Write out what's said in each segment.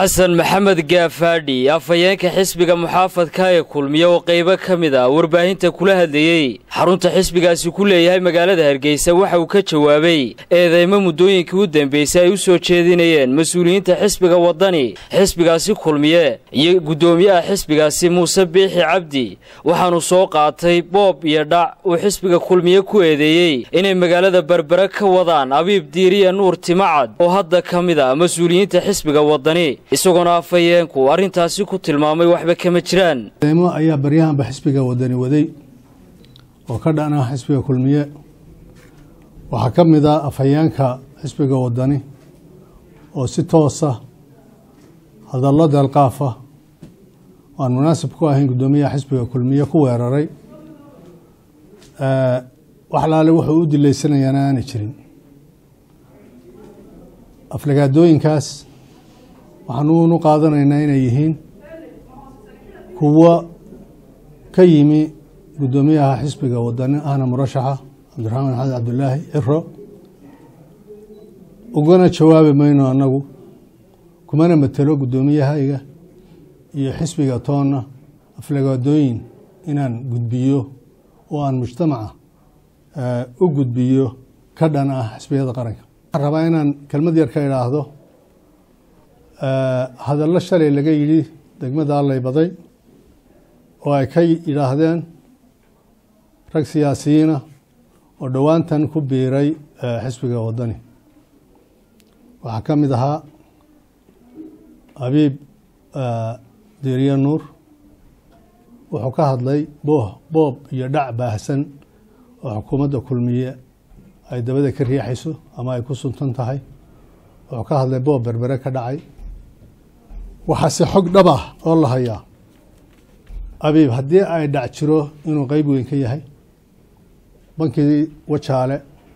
xasan maxamed gaafaadhi afhayeenka xisbiga muxaafadka ee kulmiya oo qaybo ka mid a warbaahinta kula hadlayey xarunta xisbigaasi ku leeyahay magaalada hargeysa waxa uu ka jawaabay eedeymo muddooyinkii u dambeysay ay u soo jeedinayeen mas-uuliyiinta xisbiga waddani xisbigaasi kulmiye iyo guddoomiyaha xisbigaasi muuse biixi cabdi waxaanu soo qaatay boob iyo dhac uu xisbiga kulmiye ku eedeeyey inay magaalada berbere ka wadaan abiib diiriya nuur timacad oo hadda ka mid a mas-uuliyiinta xisbiga waddani isagoona afhayeenku arrintaasi ku tilmaamay waxba kama jiraan eemo ayaa baryahanba xisbiga wadani waday oo ka dhan ah xisbiga kulmiye waxaa ka mid ah afhayeenka xisbiga wadani oo si toosa hadallo deelqaafa oo aan munaasib ku ahayn guddoomiyaha xisbiga kulmiye ku weeraray wax laale wuxuu u dilaysanayaana aanay jirin aflagaadooyinkaas waxaanuunu qaadanaynaa inay yihiin kuwo ka yimi guddoomiyaha xisbiga wadani ahna murashaxa cabdiraxmaan maxamed cabdulaahi ciro ugana jawaabi mayno annagu kumana matelo guddoomiyahayga iyo xisbiga toonna aflagaadooyin inaan gudbiyo oo aan mujtamaca u gudbiyo ka dhan ah xisbiyada qaranka waxaan rabaa inaan kelmad yar ka idhaahdo hadallo shalay laga yidhi degmada allay-baday oo ay ka yidhaahdeen rag siyaasiyiina oo dhowaantan ku biiray xisbiga waddani waxaa ka mid ahaa habiib diiriye nuur wuxuu ka hadlay booh boob iyo dhac baahsan oo xukuumadda kulmiye ay dabada ka riixayso ama ay ku suntan tahay wuxuu ka hadlay boob berbere ka dhacay waxaase xog dhab ah oo la hayaa abiib haddii ay dhac jiro inuu qeyb weyn ka yahay bankii wajaale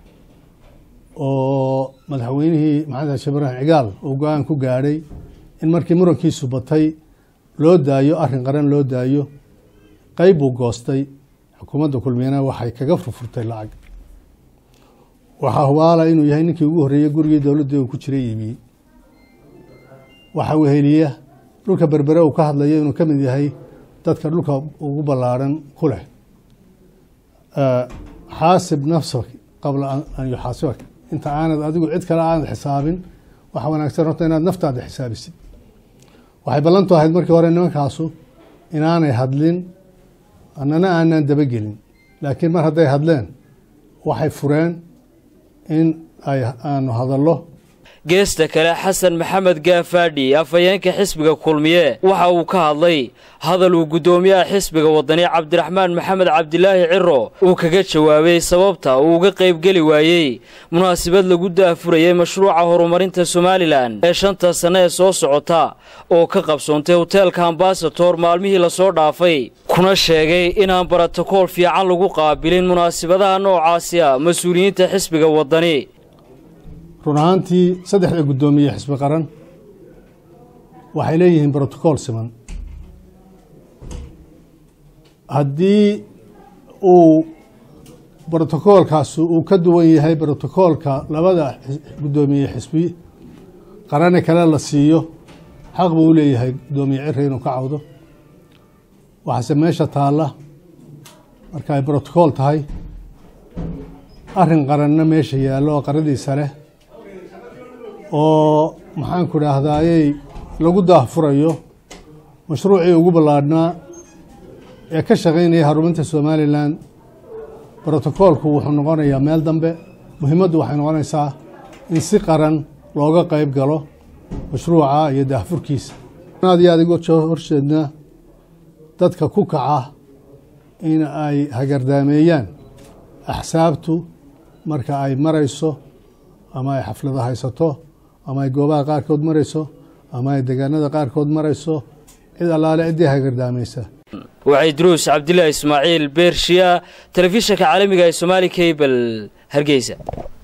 oo madaxweynihii maxamed xashe ibraahim cigaal uu go-aan ku gaadhay in markii murankiisu batay loo daayo arrin qaran loo daayo qeyb buu goostay xukuumadda kulmiyana waxay kaga furfurtay lacag waxaa hubaala inuu yahay ninkii ugu horreeyey gurigii dowladda uu ku jiray iibiyey waxaa weheliya dhulka berbere uu ka hadlayo inuu ka mid yahay dadka dhulka ugu ballaarhan ku leh xaasib nafsak qabla an yuxaasibak inta aanad adigu cid kale aanad xisaabin waxa wanaagsan horta inaad naftaada xisaabisid waxay ballantu ahayd markii hore nimankaasu inaanay hadlin annana aanaan dabagelin laakiin mar hadday hadleen waxay fureen in ay aanu hadallo geesta kale xasan maxamed gaafaadhi afhayeenka xisbiga kulmiye waxa uu ka hadlay hadal uu guddoomiyaha xisbiga waddani cabdiraxmaan maxamed cabdilaahi ciro uu kaga jawaabay sababta uu uga qaybgeli waayey munaasabad lagu daafurayay mashruuca horumarinta somalilan ee shanta sanne ee soo socota oo ka qabsoontay hoteelka ambasator maalmihii lasoo dhaafay kuna sheegay inaan brotokool fiican lagu qaabilin munaasabadaha noocaasi a mas-uuliyiinta xisbiga waddani run ahaantii saddexda guddoomiye xisbi qaran waxay leeyihiin brotocool siman haddii uu brotocoolkaasi uu ka duwan yahay brotocoolka labada guddoomiye xisbi qarane kale la siiyo xaq buu u leeyahay guddoomiye cire inuu ka cawdo waxaase meesha taalla marka ay brotocool tahay arrin qaranna meesha yaallo oo qaradiisa leh oo maxaanku idhaahdayey lagu daahfurayo mashruucii ugu ballaadhnaa ee ka shaqaynaya horumarinta somalilan brotocoolku wuxuu noqonayaa meel dambe muhiimaddu waxay noqonaysaa in si qaran looga qeyb galo mashruuca iyo daahfurkiisa aad iyo aad iga horjeednaa dadka ku kaca in ay hagardaameeyaan axsaabtu marka ay marayso ama ay xaflado haysato ama ay goobaha qaarkood marayso ama ay deegaanada qaarkood marayso cid allaale ciddii hagardaamaysa waxay duruus cabdilaahi ismaaciil beershiya telefishinka caalamiga ee somaali kabel hargeysa